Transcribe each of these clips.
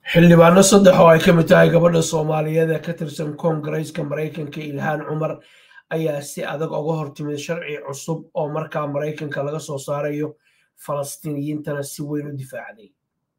xildhibaano saddex oo ay ka mid tahay gabadha soomaaliyeed ee ka tirsan koongareeska maraykanka ilhaan cumar ayaa si adag uga hortimid sharci cusub oo markaa maraykanka laga soo saarayo falastiiniyiintana si weyn u difaacday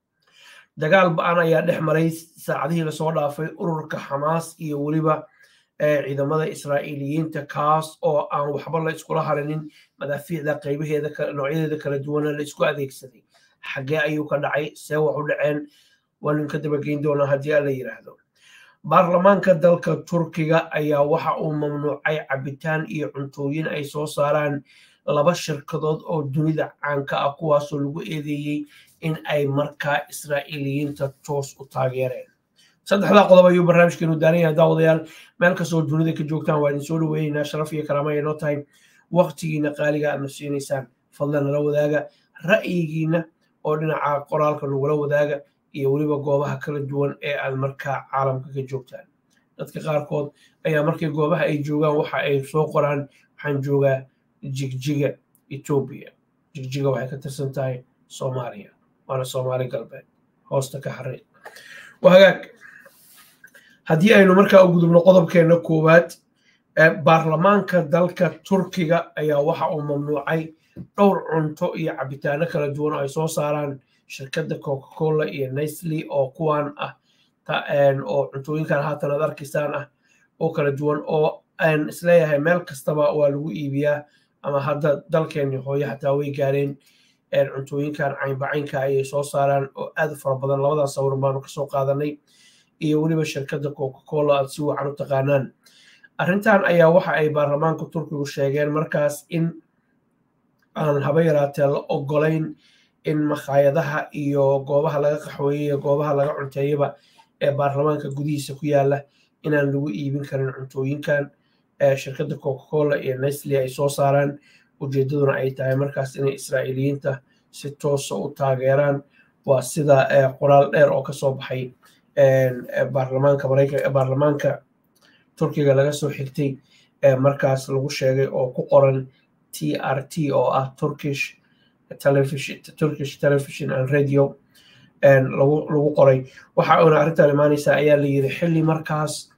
dagaal ba-an ayaa dhex maray saacadihii lasoo dhaafay ururka xamaas iyo weliba ciidamada israa'iiliyiinta kaas oo aan waxba la iskula harinin madaafiicda qaybaheeda noocyadeeda kala duwana la isku adeegsaday xaggee ayuu ka dhacay see wax u dhaceen waanu ka dabageyn doonaa haddii alla yidhaahdo baarlamaanka dalka turkiga ayaa waxa uu mamnuucay cabitaan iyo cuntooyin ay soo saaraan laba shirkadood oo dunida caanka ah kuwaasoo lagu eedeeyey in ay markaa israa'iiliyiinta toos u taageereen saddexdaa qodob ayuu barnaamijkeenu daaran yahay daawadayaal meel kastoo dunida ka joogtaan waa idin soo dhaweynaynaa sharaf iyo karaama ay noo tahay waqtigiina qaaliga aadna siinaysaan fadlan nala wadaaga ra'yigiina oo dhinaca qoraalka nagula wadaaga iyo weliba goobaha kala duwan ee aad markaa caalamka ka joogtaan dadka qaarkood ayaa markay goobaha ay joogaan waxa ay soo qoraan waxaan joogaa jigjiga etoobiya jigjiga waxay ka tirsan tahay soomaaliya waana soomaali galbeed hoosta ka xariiq wahagaag haddii aynu markaa u gudubno qodobkeenna koowaad baarlamaanka dalka turkiga ayaa waxa uu mamnuucay dhowr cunto iyo cabitaano kala duwan oo ay soo saaraan shirkadda coca cola iyo nestle oo kuwan ah oo cuntooyinkan haatan aad arkaysaan ah oo kala duwan oo aan isleeyahay meel kastaba waa lagu iibiyaa ama hadda dalkeenni hooyo xataa way gaareen cuntooyinkan caynbacaynka ayay soo saaraan oo aad u fara badan labadan sawir baanu kasoo qaadanay iyo weliba shirkadda coca cola aad si wacan u taqaanaan arrintan ayaa waxa ay baarlamaanka turkigu sheegeen markaas in aan haba yaraatee la ogolayn in makhaayadaha iyo goobaha laga qaxweeyey goobaha laga cunteeyaba ee baarlamaanka gudihiisa ku yaala inaan lagu iibin karin cuntooyinkan shirkadda coca cola iyo nestle ay soo saaraan ujeeddaduna ay tahay markaas inay israa'iiliyiinta si toosa u taageeraan waa sida qoraal dheer oo kasoo baxay baarlamaanka maraykan baarlamaanka turkiga laga soo xigtay markaas lagu sheegay oo ku qoran t r t oo ah turkish television turkish television and radio lagu lagu qoray waxa uuna arrintan imaanaysaa ayaa la yidhi xilli markaas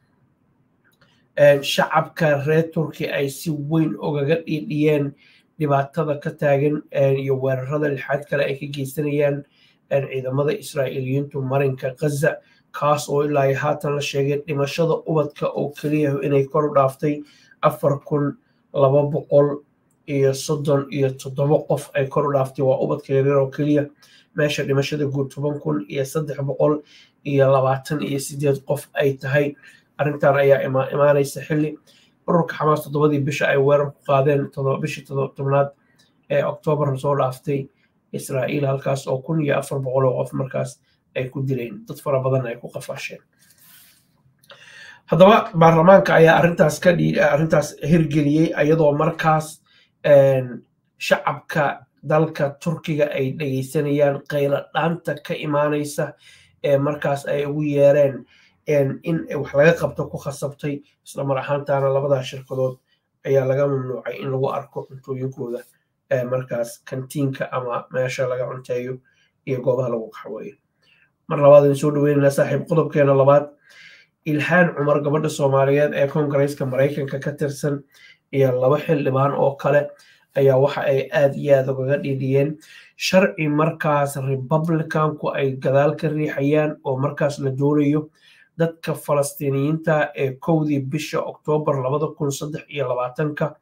shacabka reer turki ay si weyn ugaga dhiidhiyeen dhibaatada ka taagan iyo weerarada lixaad kale ay ka geysanayaan ciidamada israa'iiliyiintu marinka ghaza kaas oo ilaa haatan la sheegay dhimashada ubadka oo keliya inay kor u dhaaftay afar kun laba boqol iyo soddon iyo toddoba qof ay kor u dhaaftay waa ubadka yaryar oo keliya meesha dhimashada guud toban kun iyo saddex boqol iyo labaatan iyo sideed qof ay tahay arrintan ayaa imaanaysa xilli ururka xamaas toddobadii bisha ay weerar ku qaadeen bishii tobnaad ee oktoobar soo dhaaftay israa'iil halkaas oo kun iyo afar boqol oo qof markaas ay ku dileen dad fara badan ay ku qafaasheen haddaba baarlamaanka ayaa arrintaas ka arrintaas hirgeliyey iyadoo markaas shacabka dalka turkiga ay dhegeysanayaan qaylo dhaanta ka imaanaysa ee markaas ay ugu yeereen in wax laga qabto ku khasabtay isla mar ahaantaana labadaa shirkadood ayaa laga mamnuucay in lagu arko cuntooyinkooda markaas kantiinka ama meesha laga cunteeyo iyo goobaha lagu qaxweeyo mar labaad idin soo dhaweynaynaa saaxiib qodobkeena labaad ilhaan cumar gabadha soomaaliyeed ee koongareeska maraykanka ka tirsan iyo laba xildhibaan oo kale ayaa waxa ay aad iyo aad ugaga dhiidhiyeen sharci markaas republicanku ay gadaal ka riixayaan oo markaas la doonayo dadka falastiiniyiinta ee kowdii bisha oktoobar labada kun saddex iyo labaatanka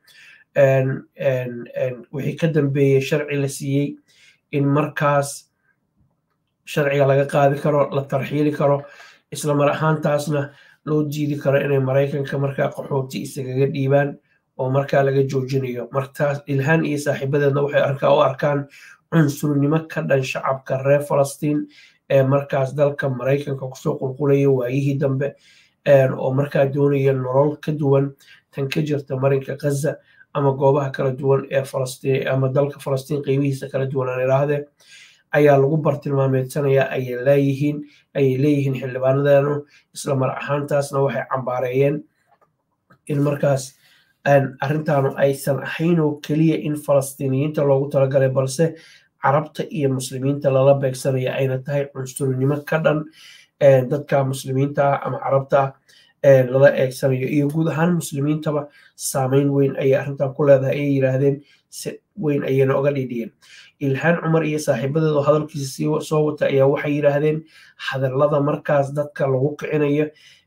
wixii ka dambeeyey sharci la siiyey in markaas sharciga laga qaadi karo la tarxiili karo isla mar ahaantaasna loo diidi karo inay maraykanka markaa qaxooti isagaga dhiibaan oo markaa laga joojinayo martaas ilhaan iyo saaxiibadeedna waxay arkaa u arkaan cunsurnimo ka dhan shacabka reer falastiin ee markaas dalka maraykanka kusoo qulqulaya waayihii dambe oo markaa doonaya nolol ka duwan tan ka jirta marinka ghaza ama goobaha kala duwan ee falastiin ama dalka falastiin qeybihiisa kala duwan aan idhaahdee ayaa lagu bartilmaameedsanaya ayay leeyihiin ayay leeyihiin xildhibaanadeenu isla mar ahaantaasna waxay cambaareeyeen in markaas arrintaanu aysan ahayn oo keliya in falastiiniyiinta loogu talagalay balse carabta iyo muslimiinta lala beegsanaya ayna tahay cunsurinimo ka dhan dadka muslimiinta ah ama carabta ah lala eegsanayo iyo guud ahaan muslimiintaba saameyn weyn ayay arrintan ku leedahay ayay yidhaahdeen si weyn ayayna oga dhidhiyeen ilhaan cumar iyo saaxiibadeed oo hadalkiisa soo wata ayaa waxay yidhaahdeen hadallada markaas dadka lagu kicinayo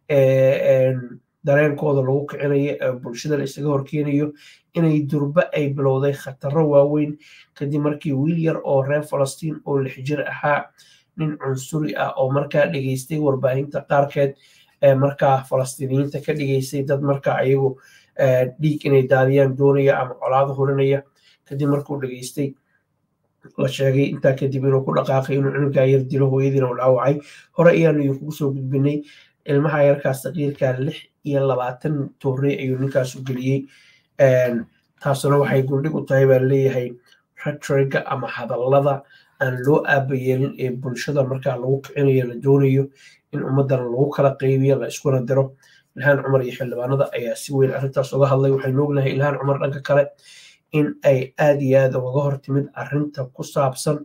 dareenkooda lagu kicinayo ee bulshada la isaga horkeenayo inay durba ay bilowday khataro waaweyn kadib markii wiil yar oo reer falastiin oo lix jir ahaa nin cunsuri ah oo markaa dhegeystay warbaahinta qaarkeed ee markaa falastiiniyiinta ka dhigeystay dad markaa ayagu dhiig inay daadiyaan doonaya ama colaado hurinaya kadib markuu dhegeystay la sheegay intaa kadib inuu ku dhaqaaqay inuu cunugaa yar dilo hooyadiina u dhaawacay hore ayaanu kugu soo gudbinay ilmaha yarkaas saqiirkaa lix iyo labaatan toorey ayuu ninkaasu geliyey taasuna waxay guldhig u tahay baa leeyahay retriga ama hadallada aan loo aabayeelin ee bulshada markaa lagu kicinayo la doonayo in ummadana lagu kala qaybiyo la iskuna diro ilhaan cumar iyo xildhibaanada ayaa si weyn arrintaas uga hadlay waxaynu ognahay ilhaan cumar dhanka kale in ay aad iyo aad ugaga hortimid arrinta ku saabsan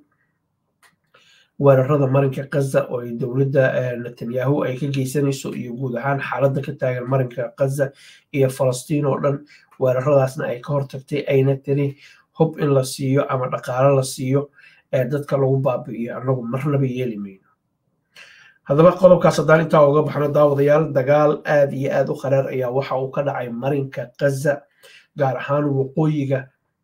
weerarada marinka kaza oo ay dowladda netanyahu ay ka geysanayso iyo guud ahaan xaaladda ka taagan marinka kaza iyo falastiin oo dhan weeraradaasna ay ka hortagtay ayna tiri hub in la siiyo ama dhaqaalo la siiyo ee dadka lagu baabi'iyo annagu marnaba yeeli mayno haddaba qodobkaas haddaan intaa uga baxno daawadayaal dagaal aad iyo aad u qaraar ayaa waxa uu ka dhacay marinka kaza gaar ahaan waqooyiga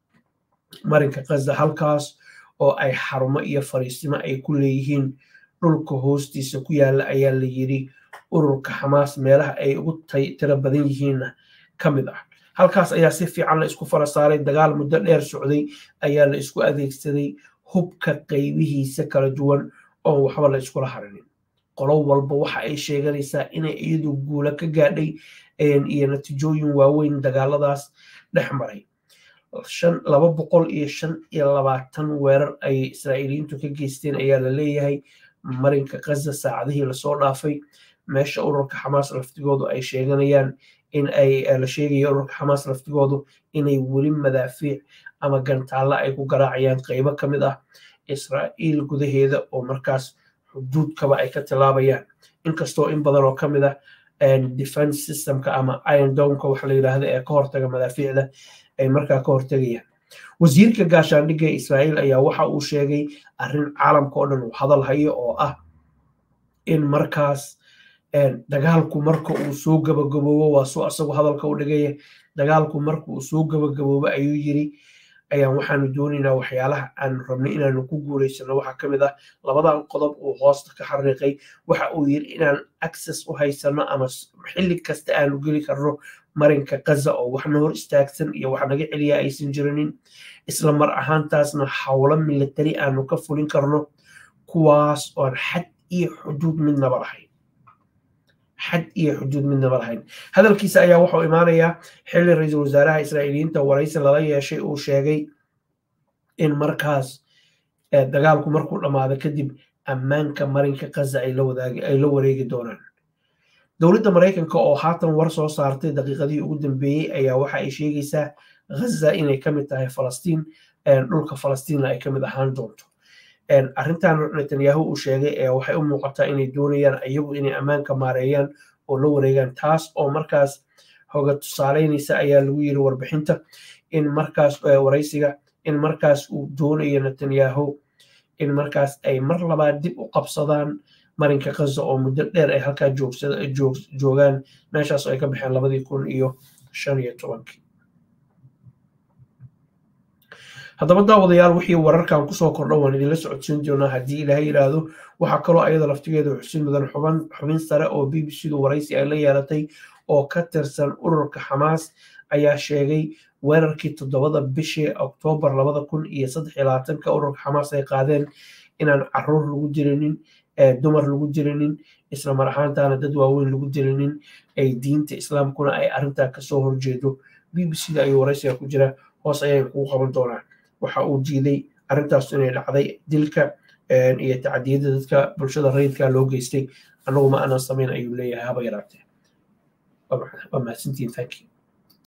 marinka kaza halkaas oo ay xarumo iyo fariisimo ay ku leeyihiin dhulka hoostiisa ku yaalla ayaa la yidhi ururka xamaas meelaha ay ugu tiro badan yihiinna ka mid ah halkaas ayaa si fiican la isku fara saaray dagaal muddo dheer socday ayaa la isku adeegsaday hubka qaybihiisa kala duwan oon waxba la iskula harinin qolo walba waxa ay sheeganaysaa inay iyadu guula ka gaadhay iyo natiijooyin waaweyn dagaaladaas dhex maray laba boqol iyo shan iyo labaatan weerar ay israa'iiliyiintu ka geysteen ayaa la leeyahay marinka kaza saacadihii lasoo dhaafay meesha ururka xamaas laftigoodu ay sheeganayaan in ay la sheegaya ururka xamaas laftigoodu inay weli madaafiic ama gantaalla ay ku garaacayaan qaybo ka mid ah israa'iil gudaheeda oo markaas xuduudkaba ay ka tilaabayaan inkastoo in badan oo ka mid ah defense systemka ama iron domka waxa la yidhaahda ee ka hortaga madaafiicda ay markaa ka hortegayaan wasiirka gaashaandhigga israa'iil ayaa waxa uu sheegay arrin caalamka oo dhan uu hadal hayo oo ah in markaas dagaalku marka uu soo gabagaboobo waa soo asagu hadalka u dhigaya dagaalku marka uu soo gabagaboobo ayuu yiri ayaan waxaanu doonaynaa waxyaalaha aanu rabnay inaanu ku guulaysano waxaa ka mid ah labadan qodob uu hoosta ka xariiqay waxa uu yiri inaan access u haysano ama xilli kasta aanu geli karno marinka kaza oo waxna hor istaagsan iyo wax naga celiya aysan jirinin isla mar ahaantaasna howlo militari aanu ka fulin karno kuwaas oon xad iyo xuduud midnaba lahayn xad iyo xuduud midnaba lahayn hadalkiisa ayaa wuxuu imaanayaa xilli ra-iisul wasaaraha israa'iiliyiinta waraysi lala yeeshay uu sheegay in markaas dagaalku markuu dhammaado kadib ammaanka marinka kaza ay la wareegi doonaan dowladda maraykanka oo haatan war soo saartay daqiiqadii ugu dambeeyey ayaa waxa ay sheegaysaa ghaza inay ka mid tahay falastiin dhulka falastiinna ay ka mid ahaan doonto arrintan netanyahu uu sheegay ee waxay u muuqataa inay doonayaan iyagu inay ammaanka maareeyaan oo la wareegaan taas oo markaas hoga tusaaleynaysa ayaa lagu yiri warbixinta in markaas waraysiga in markaas uu doonayo netanyahu in markaas ay mar labaad dib u qabsadaan marinka kaza oo muddo dheer ay halkaa joogaan meeshaas oo ay ka baxeen labadii kun iyo shan iyo tobankii haddaba daawadayaal wixii wararkan kusoo kordha waan idinla socodsiin doonaa haddii ilaahay yidhaahdo waxaa kaloo ayada laftigeeda xusin mudan xuban xubin sare oo b b c du waraysi ay la yeelatay oo ka tirsan ururka xamaas ayaa sheegay weerarkii toddobada bishii oktoobar labada kun iyo saddex iyo labaatanka ururka xamaas ay qaadeen inaan caruur lagu jirinin dumar lagu jirinin isla mar ahaantaana dad waaweyn lagu jirinin ay diinta islaamkuna ay arrintaa kasoo horjeedo b b c da ayuu waraysiga ku jira hoos ayaan kugu qaban doonaa waxa uu jiiday arrintaas inay dhacday dilka iyo tacdiyada dadka bulshada rayidka loo geystay annagu ma aanan samayn ayuu leeyahay haba yaraatee waa mahadsantiin thank you